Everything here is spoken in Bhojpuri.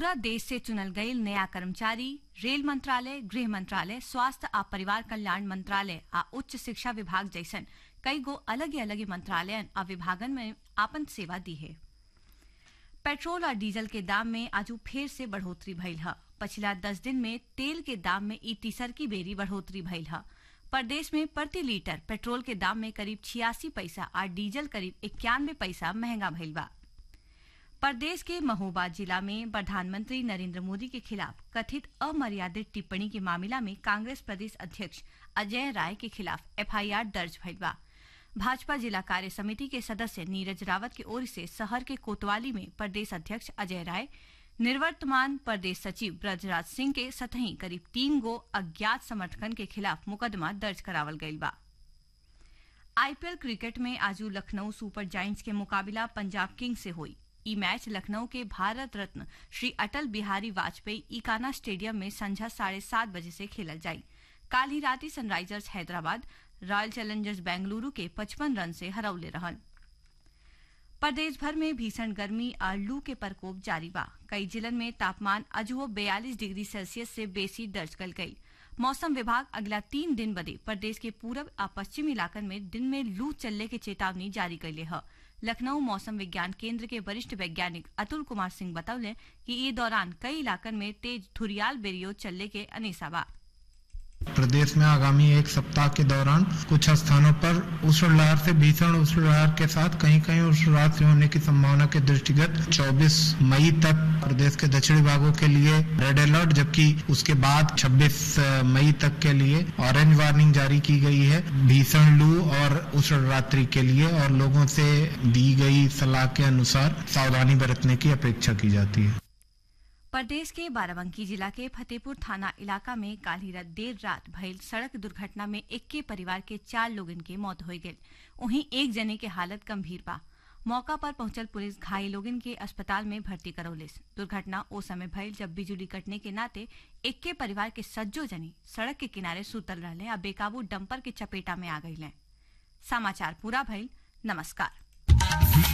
पूरा देश से चुनल गईल नया कर्मचारी रेल मंत्रालय गृह मंत्रालय स्वास्थ्य आ परिवार कल्याण मंत्रालय आ उच्च शिक्षा विभाग जैसन कई गो अलग अलग मंत्रालयन आ विभागन में आपन सेवा दी है पेट्रोल और डीजल के दाम में आजू फिर से बढ़ोतरी भइल ह पिछला दस दिन में तेल के दाम में ई तीसर की बेरी बढ़ोतरी भइल ह प्रदेश में प्रति लीटर पेट्रोल के दाम में करीब छियासी पैसा और डीजल करीब इक्यानवे पैसा महंगा भइल बा प्रदेश के महोबा जिला में प्रधानमंत्री नरेंद्र मोदी के खिलाफ कथित अमर्यादित टिप्पणी के मामला में कांग्रेस प्रदेश अध्यक्ष अजय राय के खिलाफ एफआईआर दर्ज भइल बा भाजपा जिला कार्य समिति के सदस्य नीरज रावत की ओर से शहर के कोतवाली में प्रदेश अध्यक्ष अजय राय निर्वर्तमान प्रदेश सचिव ब्रजराज सिंह के सतही करीब तीन गो अज्ञात समर्थकन के खिलाफ मुकदमा दर्ज करावल गईल बा आईपीएल क्रिकेट में आजू लखनऊ सुपर जायंट्स के मुकाबला पंजाब किंग्स से हुई ई मैच लखनऊ के भारत रत्न श्री अटल बिहारी वाजपेयी इकाना स्टेडियम में संझा साढ़े सात बजे से खेलल जाई काल ही राती Sunrisers Hyderabad royal challengers Bengaluru के 55 रन से हरौले रहन प्रदेश भर में भीषण गर्मी और लू के प्रकोप जारी बा कई जिलन में तापमान अजहो बयालीस डिग्री सेल्सियस से बेसी दर्ज कल गई मौसम विभाग अगला तीन दिन बदे प्रदेश के पूरब आ पश्चिम इलाकन में दिन में लू चलने की चेतावनी जारी कैले है लखनऊ मौसम विज्ञान केंद्र के वरिष्ठ वैज्ञानिक अतुल कुमार सिंह बतौले कि ये दौरान कई इलाकन में तेज धुरियाल बेरियो चलने के अनेसा बा प्रदेश में आगामी एक सप्ताह के दौरान कुछ स्थानों पर उष्ण लहर से भीषण उष्ण लहर के साथ कहीं कहीं उष्ण लहर से होने की संभावना के दृष्टिगत 24 मई तक प्रदेश के दक्षिणी भागों के लिए रेड अलर्ट जबकि उसके बाद 26 मई तक के लिए ऑरेंज वार्निंग जारी की गई है भीषण लू और उष्ण रात्रि के लिए और लोगों से दी गई सलाह के अनुसार सावधानी बरतने की अपेक्षा की जाती है प्रदेश के बाराबंकी जिला के फतेहपुर थाना इलाका में काल ही रात देर रात भइल सड़क दुर्घटना में इक्के परिवार के चार लोगन के मौत हो गई वहीं एक जने के हालत गंभीर बा मौका पर पहुंचल पुलिस घायल लोगन के अस्पताल में भर्ती करौलिस दुर्घटना ओ समय भइल जब बिजली कटने के नाते इक्के परिवार के सज्जो जनी सड़क के किनारे सुतल रहले आ बेकाबू डंपर के चपेटा में आ गई समाचार पूरा भइल नमस्कार